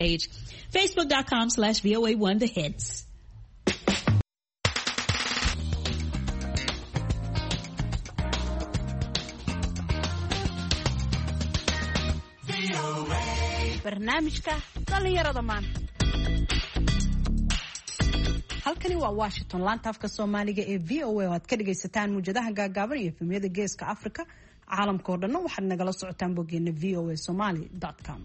page. Facebook.com slash VOA1 The Hits. barnaamijka dhallinyarada maanta halkani waa washington laanta afka soomaaliga ee v o a oo aad ka dhagaysataan muwjadaha gaagaaban iyo efemyada geeska africa caalamka oo dhanna waxaad nagala socotaan boggeena v o a somaly com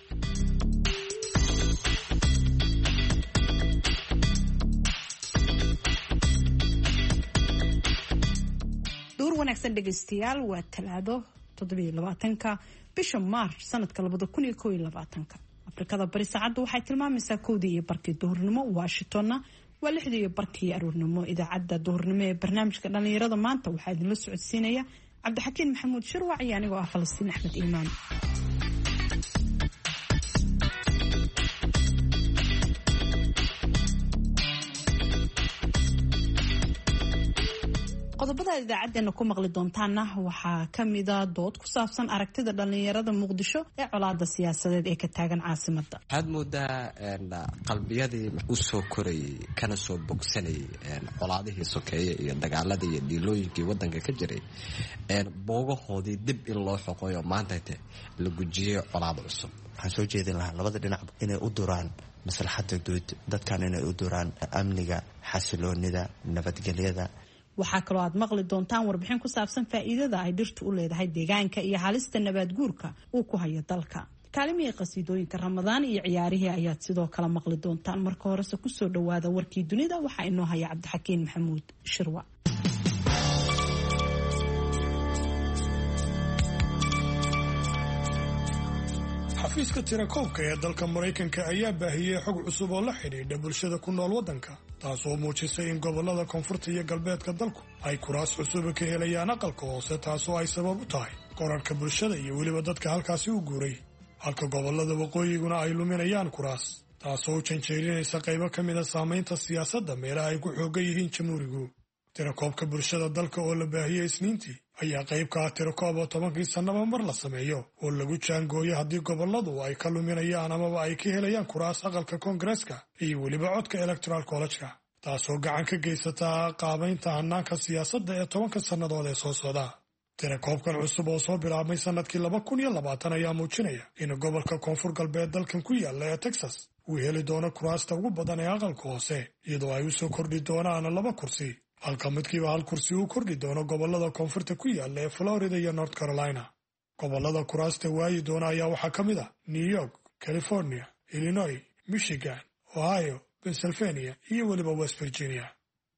duur wanaagsan dhegaystayaal waa talaado toddobaatanka bisha maarch sanadka labada kun iyo koo iyo labaatanka afrikada bari saacadda waxay tilmaamaysaa kowdii iyo barkii duhurnimo washingtonna waa lixdii iyo barkii aroornimo idaacadda duhurnimo ee barnaamijka dhallinyarada maanta waxaa idinla socodsiinaya cabdixakiin maxamuud shirwac iyo anigoo ah falastiin axmed iimaan qodobada idaacadeena ku maqli doontaana waxaa kamida dood ku saabsan aragtida dhalinyarada muqdisho ee colaada siyaasadeed ee ka taagan caasimada waxaad moodaa qalbiyadii usoo korayay kana soo bogsanayay colaadihii sokeeye iyo dagaaladii iyo dhiilooyinkii wadanka ka jiray boogahoodii dib in loo xoqoyo maantayte la gujiyey colaad cusub waxaan soo jeedin lahaa labada dhinac inay u duraan maslaxada guud dadkan inay u duraan amniga xasiloonida nabadgelyada waxaa kaloo aad maqli doontaan warbixin ku saabsan faa'iidada ay dhirtu u leedahay deegaanka iyo halista nabaad guurka uu ku hayo dalka kaalimihii qasiidooyinka ramadaan iyo ciyaarihii ayaad sidoo kale maqli doontaan marka horese kusoo dhawaada warkii dunida waxaa inoo haya cabdixakiin maxamuud shirwa xafiiska tirakoobka ee dalka maraykanka ayaa baahiyey xog cusub oo la xidhiidha bulshada ku nool waddanka taasoo muujisay in gobollada koonfurta iyo galbeedka dalku ay kuraas cusuba ka helayaan aqalka hoose taasoo ay sabab u tahay korarhka bulshada iyo weliba dadka halkaasi u guuray halka gobollada waqooyiguna ay luminayaan kuraas taasoo u janjeerinaysa qaybo ka mid a saamaynta siyaasadda meelaha ay ku xoogan yihiin jamhuurigu tirakoobka bulshada dalka oo la baahiyey isniintii ayaa qayb ka ah tirakoob oo tobankii sannaba mar la sameeyo oo lagu jaangooyo haddii gobolladu ay ka luminayaan amaba ay ka helayaan kuraas aqalka koongareeska iyo weliba codka electoral collejka taasoo gacan ka geysataa qaabaynta hannaanka siyaasadda ee tobanka sannadood ee soo socda tirakoobkan cusub oo soo bilaabmay sannadkii laba kun iyo labaatan ayaa muujinaya in gobolka koonfur galbeed dalkan ku yaalla ee texas uu heli doono kuraasta ugu badan ee aqalka hoose iyadoo ay u soo kordhi doonaan laba kursi halka midkiiba hal kursi uu kordhi doono gobollada koonfurta ku yaalla ee florida iyo north carolina gobollada kuraasta waayi doona ayaa waxaa ka mid ah new york california illinois michigan ohio pennsylvania iyo weliba west virginia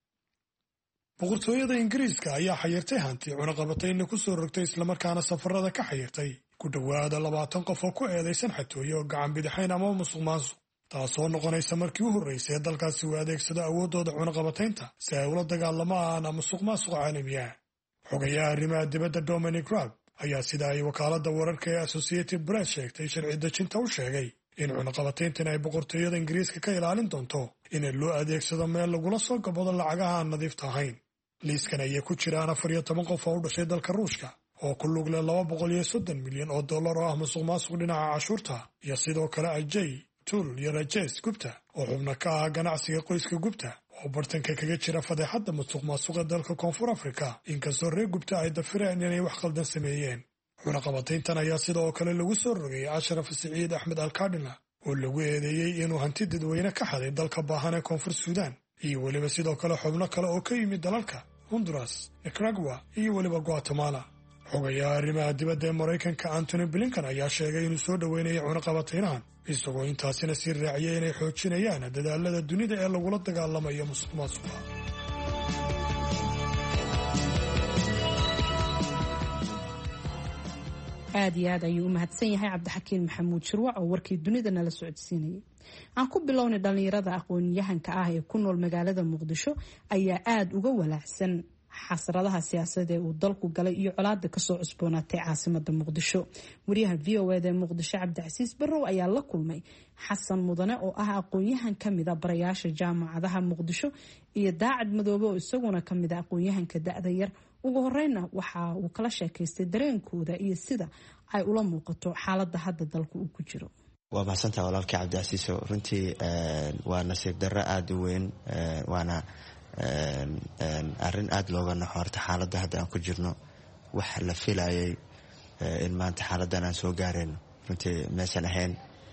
boqortooyada ingiriiska ayaa xayirtay hanti cunaqabatayna ku soo rogtay islamarkaana safarada ka xayirtay ku dhowaada labaatan qof oo ku eedaysan xatooye oo gacan bidixayn ama musuq maasuq taasoo noqonaysa markii u horraysay ee dalkaasi uu adeegsado awooddooda cunaqabataynta si ay ula dagaalamaan musuq maasuqa caalamiga xogayaha arrimaha dibadda dominic raab ayaa sida ay wakaaladda wararka ee associated press sheegtay sharci dejinta u sheegay in cunaqabatayntan ay boqortooyada ingiriiska ka ilaalin doonto in loo adeegsado meel lagula soo gabado lacagaha aan nadiifta ahayn liiskan ayay ku jiraan afar iyo toban qof oo u dhashay dalka ruushka oo ku lug leh laba boqol iyo soddon milyan oo dollar oo ah musuq maasuq dhinaca cashuurta iyo sidoo kale ajay tul iyo rajes gubta oo xubno ka ah ganacsiga qoyska gubta oo bartanka kaga jira fadeexadda musuq maasuqa dalka koonfur afrika inkastoo reer gubta ay dafireen inay wax qaldan sameeyeen cunaqabatayntan ayaa sidoo kale lagu soo rogay ashraf siciid axmed alkadhina oo lagu eedeeyey inuu hanti dadweyne ka xaday dalka baahan ee koonfur suudaan iyo weliba sidoo kale xubno kale oo ka yimid dalalka honduras nicaragua iyo weliba guatemala xogayaha arrimaha dibadda ee maraykanka antony blinkan ayaa sheegay inuu soo dhoweynayay cunaqabataynahan isagoo intaasina sii raaciyay inay xoojinayaan dadaalada dunida ee lagula dagaalamayo musuq maasuqa aad iyo aad ayuu u mahadsan yahay cabdixakiin maxamuud shirwac oo warkii dunida nala socodsiinayay aan ku bilownay dhallinyarada aqoon-yahanka ah ee ku nool magaalada muqdisho ayaa aada uga walaacsan xasradaha siyaasadeed ee uu dalku galay iyo colaada kasoo cusboonaatay caasimada muqdisho wariyaha v o eda ee muqdisho cabdicasiis barrow ayaa la kulmay xasan mudane oo ah aqoon-yahan kamida barayaasha jaamacadaha muqdisho iyo daacad madoobe oo isaguna kamida aqoon-yahanka da-da yar ugu horeyna waxa uu kala sheekaystay dareenkooda iyo sida ay ula muuqato xaalada hadda dalku uu ku jiro waa mahadsantaha walaalkii cabdicasiiso runtii waa nasiib darro aada u weyn waana arrin aada looga naxo horta xaaladda hadda aan ku jirno wax la filayay in maanta xaaladdan aan soo gaarayno runtii maysan ahayn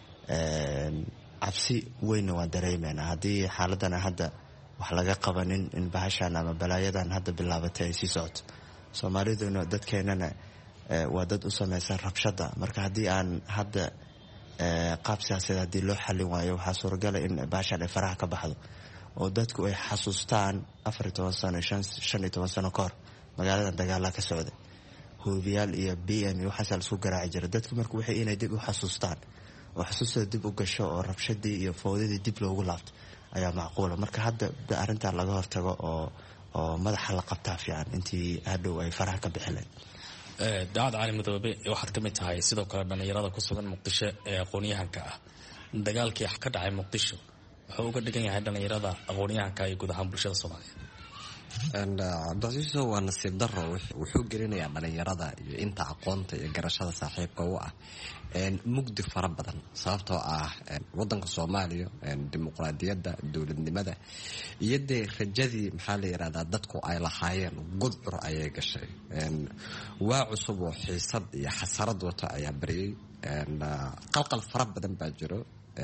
cabsi weynna waan dareemeynaa haddii xaaladdan hadda wax laga qabanin in bahashan ama balaayadan hadda bilaabatay ay sii socoto soomaaliduna dadkeenana waa dad u samaysan rabshada marka haddii aan hadda qaab siyaasadeed haddii loo xallin waayo waxaa suuragala in bahashan ay faraha ka baxdo oo dadku ay xasuustaan afar iyo toban sano shan iyo toban sano ka hor magaaladan dagaalaa ka socday hoobiyaal iyo b m iyo waxaasaa laisku garaaci jira dadku marka waxay inay dib u xasuustaan oo xusuustooda dib u gasho oo rabshadii iyo fowdadii dib loogu laabto ayaa macquula marka hadda arrintaa laga hortago oo oo madaxa la qabtaa fiican intii hadhow ay faraha ka bixileen daacad cali madoobe waxaad ka mid tahay sidoo kale dhallinyarada ku sugan muqdisho ee aqoon-yahanka ah dagaalkii ka dhacay muqdisho wuxuu uga dhigan yahay dhallinyarada aqoon-yahanka iyo guud ahaan bulshada soomaaliyeed cabdicasiiso waa nasiib daro wuxuu gelinayaa dhalinyarada iyo inta aqoonta iyo garashada saaxiibka u ah mugdi fara badan sababtoo ah wadanka soomaaliya dimuqraadiyadda dowladnimada iyo dee rajadii maxaa la yirahdaa dadku ay lahaayeen gudcur ayay gashay waa cusub oo xiisad iyo xasarad wato ayaa baryay qalqal fara badan baa jiro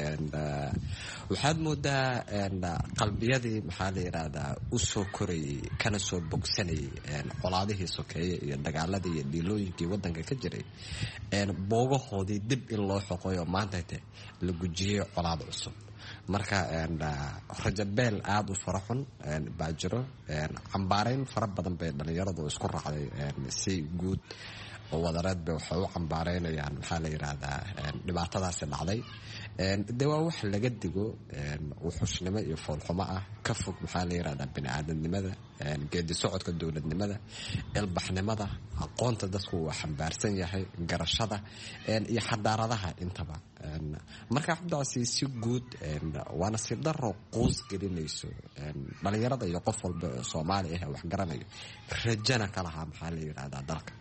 waxaad moodaa qalbiyadii maxaa la yirahdaa u soo korayay kana soo bogsanayay colaadihii sokeeye iyo dagaaladii iyo dhiilooyinkii wadanka ka jiray boogahoodii dib in loo xoqoyo maanta te la gujiyey colaad cusub marka rajabeel aada u fara xun baa jiro cambaareyn fara badan bay dhalinyaradu isku raacday si guud oo wadareed bay waxay u cambaareynayaan maxaa la yiraahdaa dhibaatadaasi dhacday de waa wax laga digo wuxushnimo iyo foolxumo ah ka fog maxaa la yirahdaa bini-aadamnimada geedi socodka dowladnimada ilbaxnimada aqoonta dadku waa xambaarsan yahay garashada iyo xadaaradaha intaba marka cabdicasi si guud waana si daro quus gelinayso dhalinyarada iyo qof walba oo soomaali ah wax garanayo rajana ka lahaa maxaa la yirahdaa dalka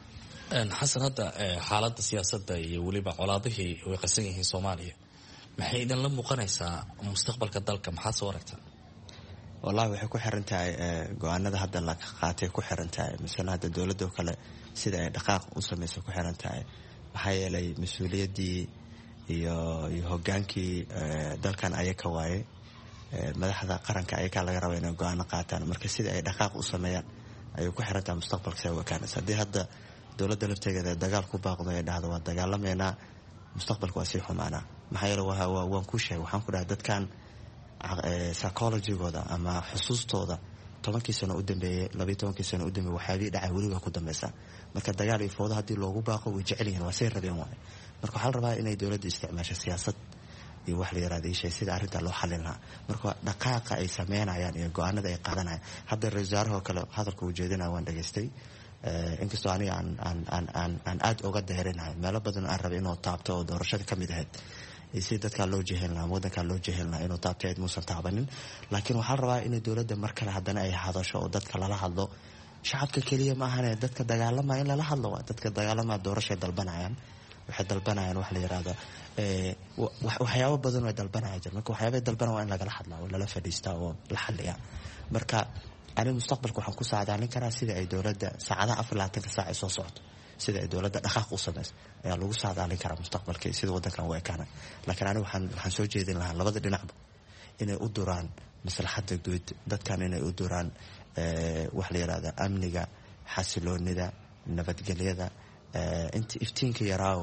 xasan hadda xaaladda siyaasadda iyo weliba colaadihii way qasan yihiin soomaaliya maxay idinla muuqanaysaa mustaqbalka dalka maxaad soo aragtaa wallahi waxay ku xiran tahay go-aanada hadda la qaatay ku xiran tahay masala hadda dowladda oo kale sida ay dhaqaaq u samaysa ku xiran tahay maxaa yeelay mas-uuliyaddii iyo iyo hogaankii dalkan ayaka waaye madaxda qaranka ayakaa laga raba inay go-aano qaataan marka sida ay dhaqaaq u sameeyaan ayay ku xiran tahay mustaqbalka sa wakaanaysa haddii hadda dowladda laftegeeda dagaal ku baaqdo ay dhahdo waa dagaalameynaa mustaqbalka waa sii xumaanaa maxaa yeele waan ku sheegay waxaan ku dhahay dadkan psychologigooda ama xusuustooda tobankii sano u dambeeyey labayo tobankii sano u dambeeye waxyaabii dhacay weli waa ku dambeysaa marka dagaal iyo foodo haddii loogu baaqo way jecel yihiin waa say rabeen waaye marka waxaa la rabaa inay dowladda isticmaasho siyaasad iyo wax la yaraada ishay sida arrintaa loo xallin lahaa marka dhaqaaqa ay sameynayaan iyo go-aanada ay qaadanayaan hadda ra-isul wasaarahoo kale hadalka uu jeedinaya waan dhageystay inkastoo aniga aan aada oga deerinahay meelo badan aan rabay inuu taabto oo doorashada ka mid ahayd si dadkaa loo jehelin lahaa wadankaa loo jehelin lahaa inuu taabto ayd muusan taabanin laakiin waxaa la rabaa inay dowladda mar kale haddana ay hadasho oo dadka lala hadlo shacabka keliya ma ahane dadka dagaalamaya in lala hadlo waa dadka dagaalamaya doorashay dalbanayaan waxay dalbanayaan wax la yirahdo waxyaabo badan way dalbanaya jir marka waxyaabay dalbana waa in lagala hadlaa oo lala fadhiistaa oo la xaliyaa marka ani mustaqbalka waxaan ku saadaalin karaa sida ay dowladda saacadaha afar labaatanka saac ay soo socoto sida ay dowladda dhaqaaq u samayso ayaa lagu saadaalin karaa mustaqbalka iyo sida wadankan u ekaana laakiin ani waxaan soo jeedin lahaa labada dhinacba inay u duraan maslaxadda guud dadkan inay u duraan wax la yirahda amniga xasiloonida nabadgelyada inta iftiinka yaraaoo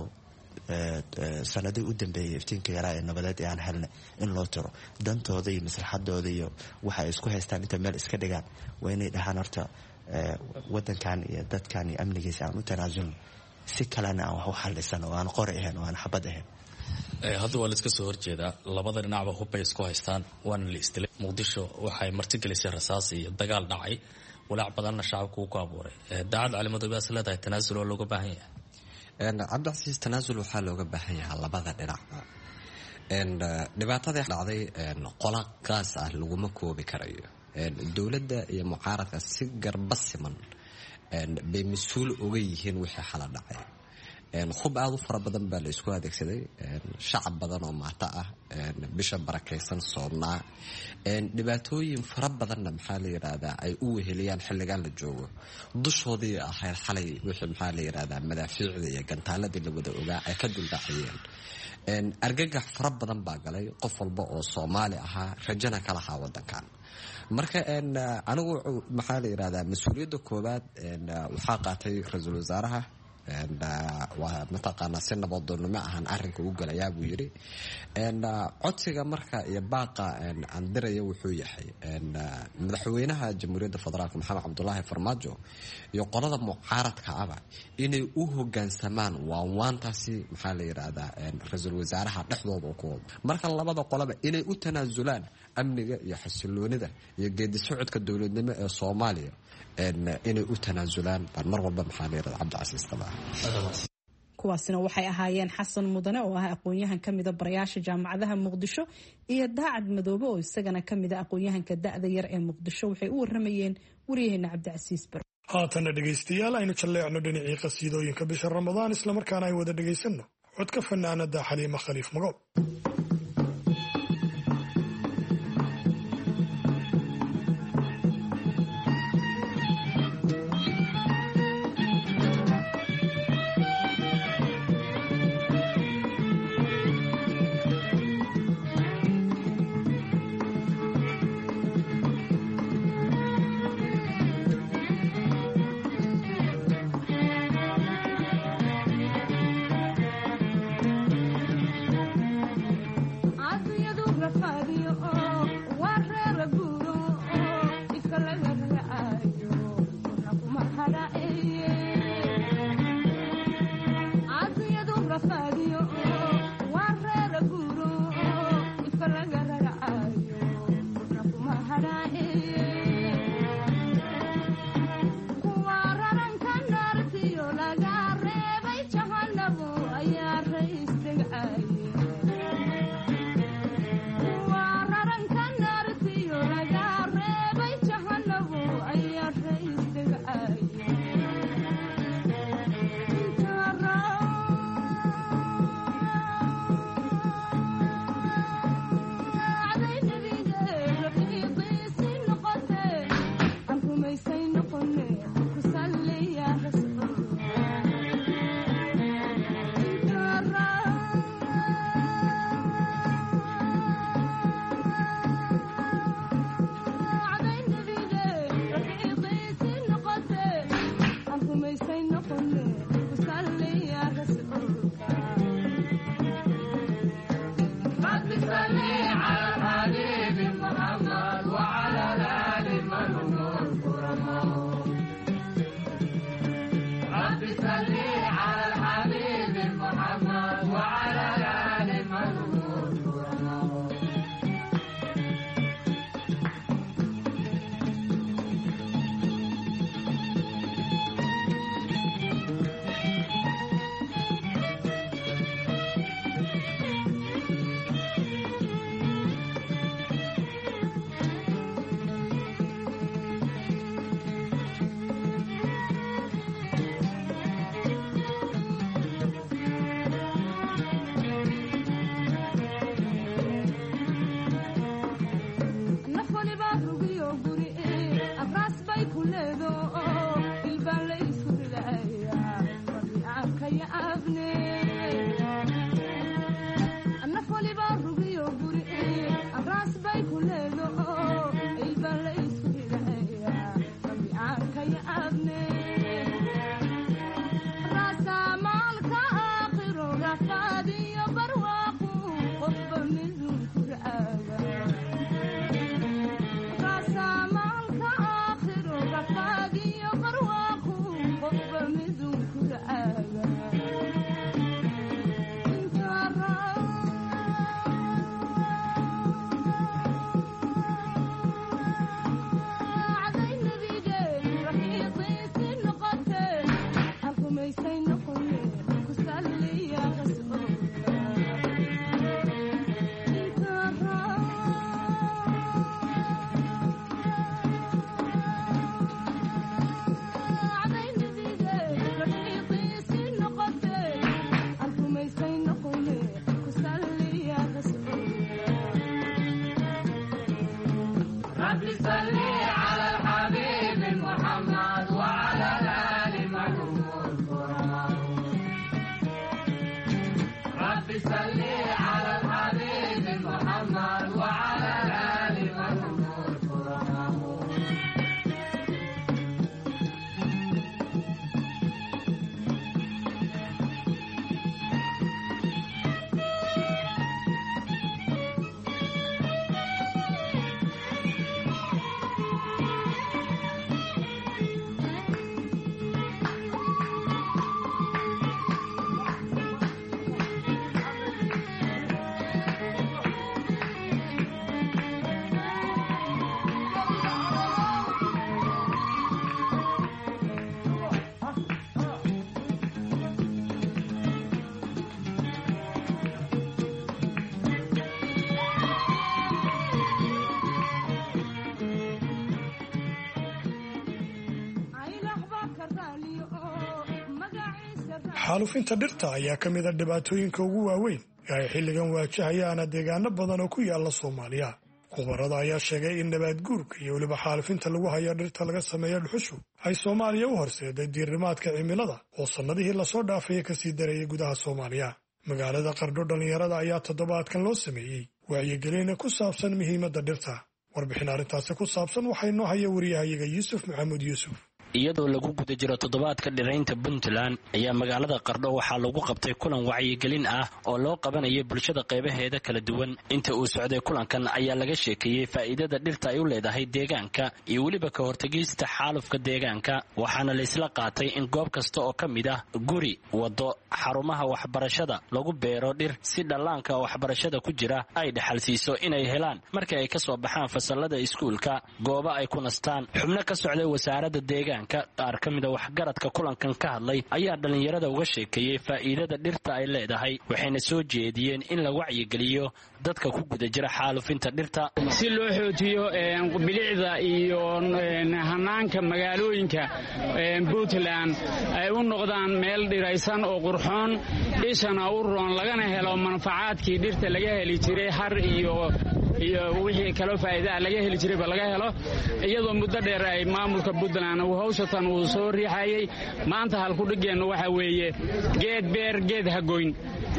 sanadii u dambeeyay iftiinka yaraa ee nabadeed ee aan helnay in loo tiro dantooda iyo maslaxadooda iyo waxa ay isku haystaan inta meel iska dhigaan waa inay dhahaan horta wadankan iyo dadkan iyo amnigiisa aan u tanaasulno si kalena aan wax u xalisan oo aan qori ahayn oo aan xabad ahayn hadda waa laiska soo horjeedaa labada dhinacba hubbay isku haystaan waana la isdilay muqdisho waxay martigelisay rasaas iyo dagaal dhacay walaac badanna shacabku uu ku abuuray daacad calimadoobaas leedahay tanaasul oo looga baahan yahay cabdicasiis tanaasul waxaa looga baahan yahaa labada dhinacba dhibaatadii dhacday qola qaas ah laguma koobi karayo dowladda iyo mucaaradka si garba siman bay mas-uul oga yihiin wixii xala dhacay hub aada u fara badan baa la isku adeegsaday shacab badan oo maato ah bisha barakaysan soonnaa dhibaatooyin fara badanna maxaa la yidhaahdaa ay u weheliyaan xilligan la joogo dushoodii ahayd xalay wixii maxaa la yidhahdaa madaafiicda iyo gantaaladii la wada ogaa ay ka duldhacayeen argagax fara badan baa galay qof walba oo soomaali ahaa rajana ka lahaa wadankan marka anigu maxaa la yidhahdaa mas-uuliyadda koowaad waxaa qaatay ra-iisul wasaaraha waa mataqaanaa si nabadoonnimo ahaan arinka u galayaa buu yidhi codsiga marka iyo baaqa aan diraya wuxuu yahay madaxweynaha jamhuuriyadda federaalk maxamed cabdulaahi farmaajo iyo qolada mucaaradka aba inay u hogaansamaan waanwaantaasi maxaa la yidhaahdaa ra-iisul wasaaraha dhexdooda ku wado marka labada qolaba inay u tanaasulaan amniga iyo xasiloonida iyo geedi socodka dowladnimo ee soomaaliya inay u tanaasulaan baan mar walba maxaa la yidhahda cabdicasiis qabaa kuwaasina waxay ahaayeen xasan mudane oo ah aqoon-yahan ka mida barayaasha jaamacadaha muqdisho iyo daacad madoobe oo isagana ka mida aqoon-yahanka da-da yar ee muqdisho waxay u waramayeen waryaheena cabdicasiis bar haatana dhegaystayaal aynu jalleecno dhinacii qasiidooyinka bisha ramadaan islamarkaana ay wada dhegaysanno codka fanaanada xaliima khaliif magool Thank you. xaalufinta dhirta ayaa ka mida dhibaatooyinka ugu waaweyn ee ay xilligan waajahayaana deegaano badan oo ku yaala soomaaliya khubarada ayaa sheegay in nabaad guurka iyo weliba xaalufinta lagu hayo dhirta laga sameeyo dhuxushu ay soomaaliya u horseeday diirimaadka cimilada oo sannadihii lasoo dhaafaya kasii darayay gudaha soomaaliya magaalada qardho dhallinyarada ayaa toddobaadkan loo sameeyey wacyigelina ku saabsan muhiimadda dhirta warbixin arrintaasi ku saabsan waxaa inoo haya wariyahayaga yuusuf maxamuud yuusuf iyadoo lagu guda jiro toddobaadka dhiraynta puntland ayaa magaalada qardho waxaa lagu qabtay kulan wacyigelin ah oo loo qabanayay bulshada qaybaheeda kala duwan inta uu socday kulankan ayaa laga sheekeeyey faa'iidada dhirta ay u leedahay deegaanka iyo weliba ka hortegista xaalufka deegaanka waxaana laysla qaatay in goob kasta oo ka mid ah guri waddo xarumaha waxbarashada lagu beero dhir si dhallaanka waxbarashada ku jira ay dhexalsiiso inay helaan markii ay ka soo baxaan fasallada iskuulka goobo ay ku nastaan xubno ka socday wasaaradda deegaanka qaar ka mida waxgaradka kulankan ka hadlay ayaa dhallinyarada uga sheekeeyey faa'iidada dhirta ay leedahay waxayna soo jeediyeen in la wacyigeliyo dadka ku guda jira xaalufinta dhirta si loo xoojiyo bilicda iyo hanaanka magaalooyinka puntland ay u noqdaan meel dhiraysan oo qurxoon ishana u roon lagana helo manfacaadkii dhirta laga heli jiray har iyo iyo wixii kaloo faa'iidaha laga heli jirayba laga helo iyadoo muddo dheer ay maamulka puntland uu hawshatan uu soo riixayay maanta halkudhigeennu waxa weeye geed beer geed hagoyn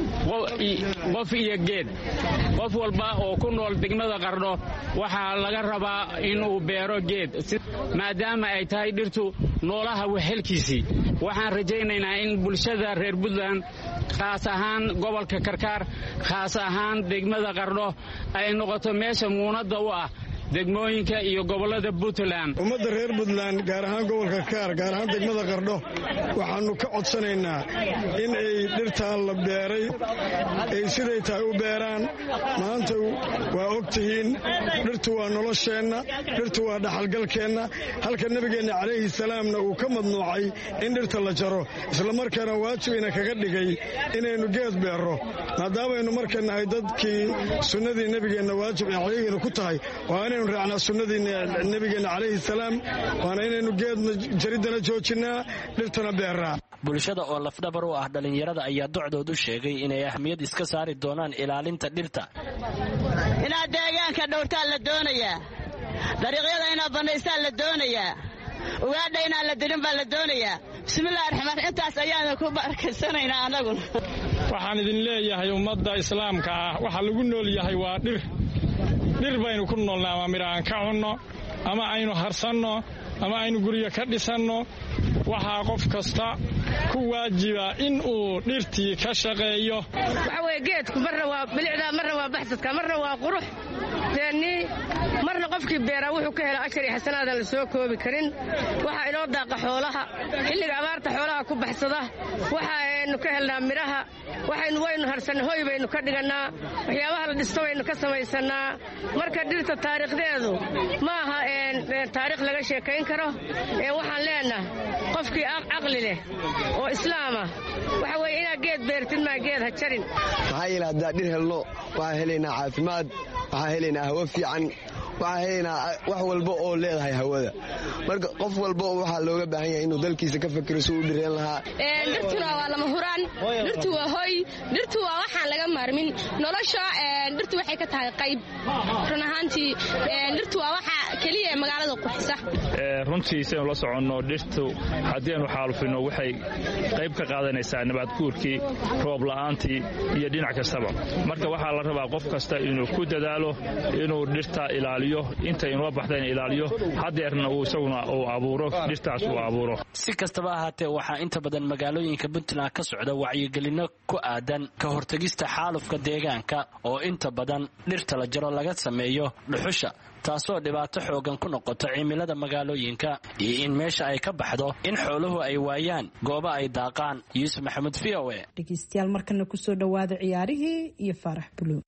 qof iyo geed qof walba oo ku nool degmada qardho waxaa laga rabaa inuu beero geed maadaama ay tahay dhirtu noolaha waxhelkiisii waxaan rajaynaynaa in bulshada reer puntland khaas ahaan gobolka karkaar khaas ahaan degmada qardho ay noqoto meesha muunadda u ah degmooyinka iyo gobollada puntland ummadda reer puntland gaar ahaan gobolka kaar gaar ahaan degmada qardho waxaannu ka codsanaynaa in ay dhirtaan la beeray ay siday tahay u beeraan maanta waa og tihiin dhirtu waa nolosheenna dhirtu waa dhaxalgalkeenna halka nebigeenna calayhi salaamna uu ka madnuucay in dhirta la jaro islamarkaana waajibina kaga dhigay inaynu geed beerro maadaamaynu marka nahay dadkii sunnadii nebigeenna waajib ee calayhina ku tahay waa inaynu raacnaa sunnadii nebigeenna calayhi salaam waana inaynu geedna jariddana joojinnaa dhirtana beerraa bulshada oo lafdhabar u ah dhallinyarada ayaa docdood u sheegay inay ahmiyad iska saari doonaan ilaalinta dhirta inaad deegaanka dhowrtaa la doonayaa dariiqyada inaad bannaystaan la doonayaa ugaadha inaan la dilin baa la doonayaa bismillahi raxmaan intaas ayaanu ku barkaysanaynaa annaguna waxaan idin leeyahay ummadda islaamka ah waxa lagu nool yahay waa dhir dhir baynu ku noolna ama midha aan ka cunno ama aynu harsanno ama aynu guryo ka dhisanno waxaa qof kasta ku waajiba in uu dhirtii ka shaqeeyo waxa weye geedku marna waa bilicda marna waa baxsadka marna waa qurux deennii marna qofkii beeraa wuxuu ka hela ajar iyo xasanaadan la soo koobi karin waxaa inoo daaqa xoolaha xilliga abaarta xoolaha ku baxsada waxaaynu ka helnaa midhaha waxaynu waynu harsanna hoy baynu ka dhigannaa waxyaabaha la dhisto baynu ka samaysannaa marka dhirta taariikhdeedu ma aha taarikh laga sheekayn karo waxaan leenaha qofkii caqli leh oo islaama waxa weye inaad geed beertid maa geed ha jarin maxaa yeele haddaan dhir helno waxaan helaynaa caafimaad waxaan helaynaa hawo fiican waxaan helaynaa wax walba oo leedahay hawada marka qof walba waxaa looga baahan yahay inuu dalkiisa ka fakiro si uu dhireen lahaa dhirtuna waa lama huraan dhirtu waa hoy dhirtu waa waxaan laga maarmin nolosha dhirtu waxay ka tahay qayb run ahaantii dhirtu waa waxa keliya ee magaalada qurxisa runtii saynu la soconno dhirtu haddii aynu xaalufino waxay qayb ka qaadanaysaa nabaadguurkii roob la'aantii iyo dhinac kastaba marka waxaa la rabaa qof kasta inuu ku dadaalo inuu dhirta ilaaliyo inta inoo baxdayna ilaaliyo hadeerna uu isaguna uu abuuro dhirtaas uu abuuro si kastaba ahaatee waxaa inta badan magaalooyinka puntland ka socda wacyigelino ku aadan ka hortegista xaalufka deegaanka oo inta badan dhirta la jaro laga sameeyo dhuxusha taasoo dhibaato xoogan ku noqoto cimilada magaalooyinka iyo in meesha ay ka baxdo in xooluhu ay waayaan goobo ay daaqaan yuusuf maxamuud v o e dhegeystayaal markana kusoo dhowaada ciyaarihii iyo faarax buluug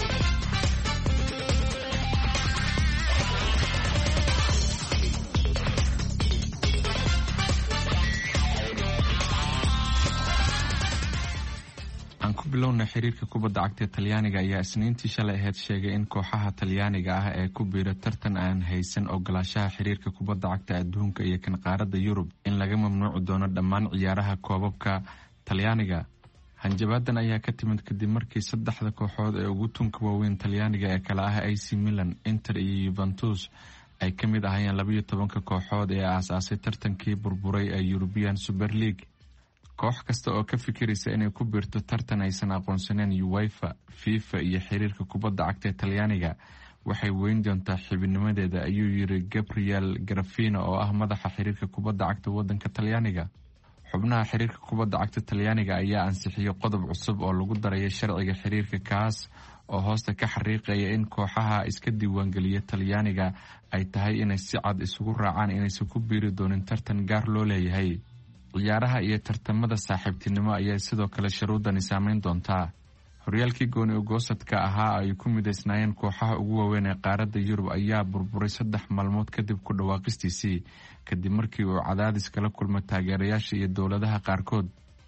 aan ku bilowna xiriirka kubadda cagta talyaaniga ayaa isniintii shalay aheyd sheegay in kooxaha talyaaniga ah ee ku biira tartan aan haysan ogolaashaha xiriirka kubadda cagta adduunka iyo kan qaaradda yurub in laga mamnuuci doono dhammaan ciyaaraha koobabka talyaaniga hanjabaadan ayaa ka timid kadib markii saddexda kooxood ee ugu tunka waaweyn talyaaniga ee kale ah ac milan inter iyo yuventus ay ka mid ahayeen labayo tobanka kooxood ee aasaasay tartankii burburay ee yurubian super league koox kasta oo ka fikiraysa inay ku biirto tartan aysan aqoonsaneen uwefa fifa iyo xiriirka kubadda cagta ee talyaaniga waxay weyn doontaa xibinimadeeda ayuu yiri gabriel garafino oo ah madaxa xiriirka kubadda cagta wadanka talyaaniga xubnaha xiriirka kubadda cagta talyaaniga ayaa ansixiyey qodob cusub oo lagu daraya sharciga xiriirka kaas oo hoosta ka xariiqaya in kooxaha iska diiwaangeliya talyaaniga ay tahay inay si cad isugu raacaan inaysan ku biiri doonin tartan gaar loo leeyahay ciyaaraha iyo tartamada saaxiibtinimo ayay sidoo kale shuruudani saameyn doontaa horyaalkii gooni ogoosadka ahaa ay ku midaysnaayeen kooxaha ugu waaweyn ee qaaradda yurub ayaa burburay saddex maalmood kadib ku dhawaaqistiisii kadib markii uu cadaadis kala kulmay taageerayaasha iyo dowladaha qaarkood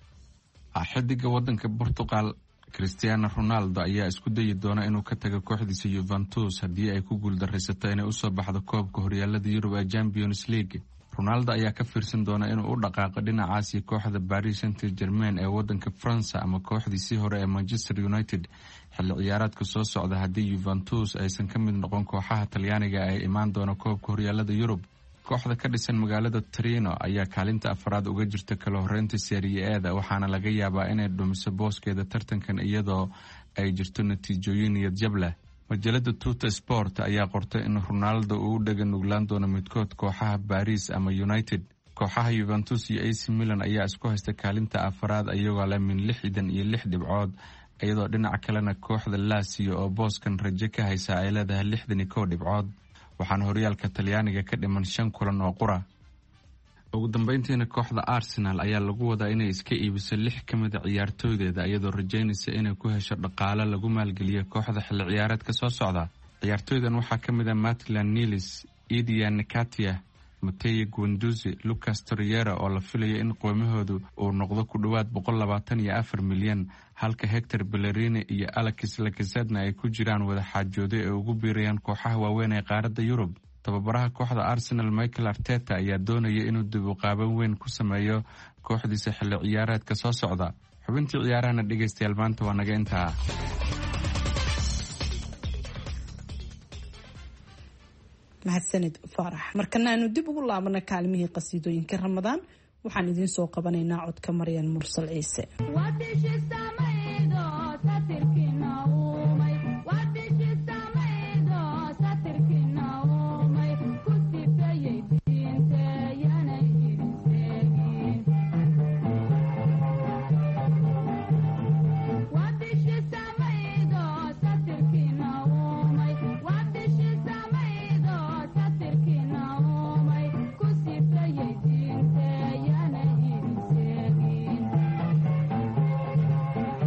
xidiga wadanka portugal christiano ronaldo ayaa isku dayi doona inuu ka tago kooxdiisa yuventus haddii ay ku guuldaraysato inay usoo baxdo koobka horyaalada yurub ee champions league ronaldo ayaa ka fiirsan doona inuu u dhaqaaqo dhinacaasi kooxda paris saint germain ee wadanka faransa ama kooxdiisii hore ee manchester united xilli ciyaareedka soo socda haddii yuventus aysan ka mid noqon kooxaha talyaaniga ee imaan doona koobka horyaalada yurub kooxda ka dhisan magaalada trino ayaa kaalinta afaraad uga jirta kala horeynta seeriye eeda waxaana laga yaabaa inay dhumiso booskeeda tartankan iyadoo ay jirto natiijooyin niyadjab leh majalada tuta sport ayaa qortay in ronaldo uu u dhega nuglaan doono midkood kooxaha baris ama united kooxaha yuventus iyo ac milan ayaa isku haysta kaalinta afaraad iyagoo leh min lixdan iyo lix dhibcood iyadoo dhinaca kalena kooxda laasiyo oo booskan rajo ka haysa ay leedahay lixdan iyo kow dhibcood waxaana horyaalka talyaaniga ka dhiman shan kulan oo qura ugu dambeyntiina kooxda arsenal ayaa lagu wadaa inay iska iibiso lix ka mida ciyaartooydeeda iyadoo rajaynaysa inay ku hesho dhaqaale lagu maalgeliyo kooxda xilli ciyaareedka soo socda ciyaartooydan waxaa ka mid ah matlan nilis idia nikatia mateye guanduzi lucas toriera oo la filayo in qoomahoodu uu noqdo ku dhowaad boqol labaatan iyo afar milyan halka hector bellerini iyo alex lakasedna ay ku jiraan wadaxaajoodo ee ugu biirayaan kooxaha waaweyn ee qaaradda yurub tababaraha kooxda arsenal michael arteta ayaa doonaya inuu dib u qaaban weyn ku sameeyo kooxdiisa xilli ciyaareedka soo socda xubintii ciyaarahana dhegaystayaal maanta waa naga intaa mahadsanid faarax markana aanu dib ugu laabana kaalmihii qasiidooyinka ramadaan waxaan idiin soo qabanaynaa codka maryan mursal ciise Thank you.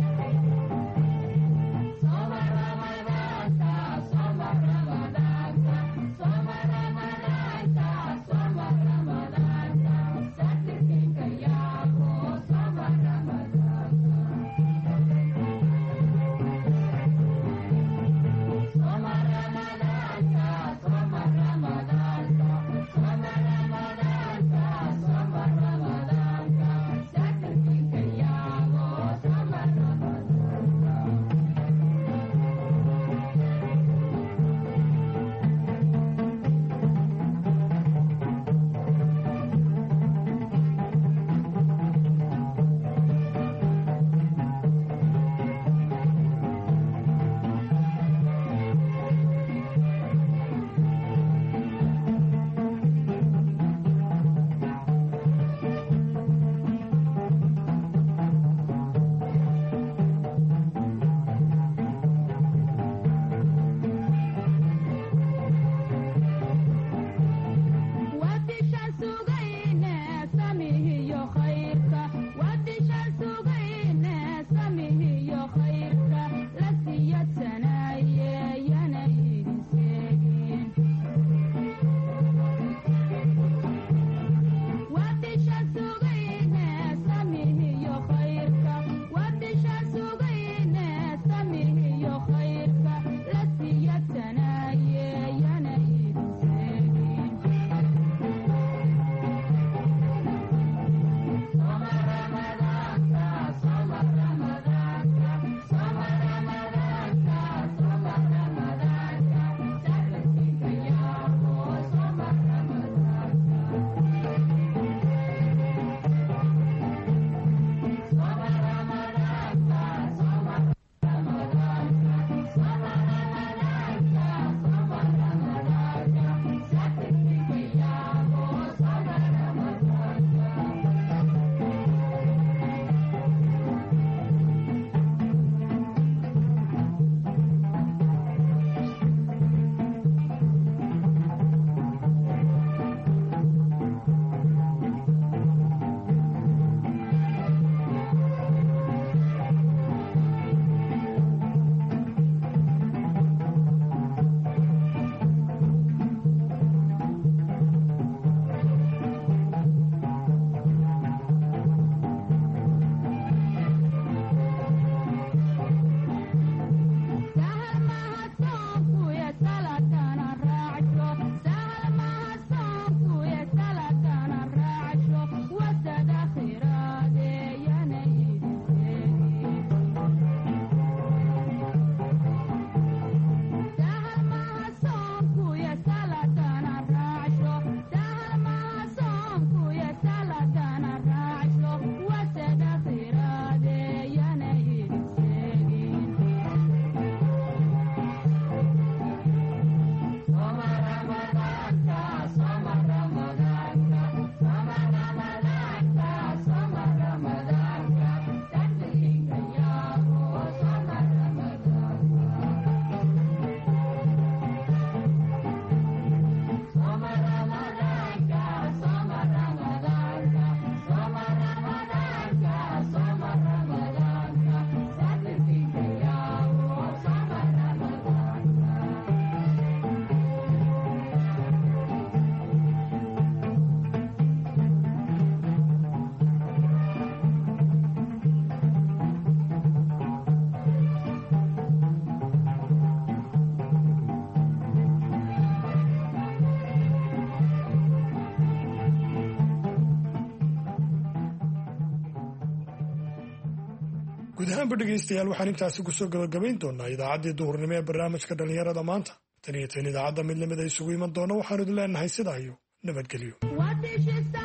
guud ahaanba dhegaystayaal waxaan intaasi kusoo gabagabayn doonaa idaacaddii duhurnimo ee barnaamijka dhallinyarada maanta tan iyo tan idaacadda mid lamid a isugu iman doona waxaanu idin leenahay sidaa iyo nabadgelyo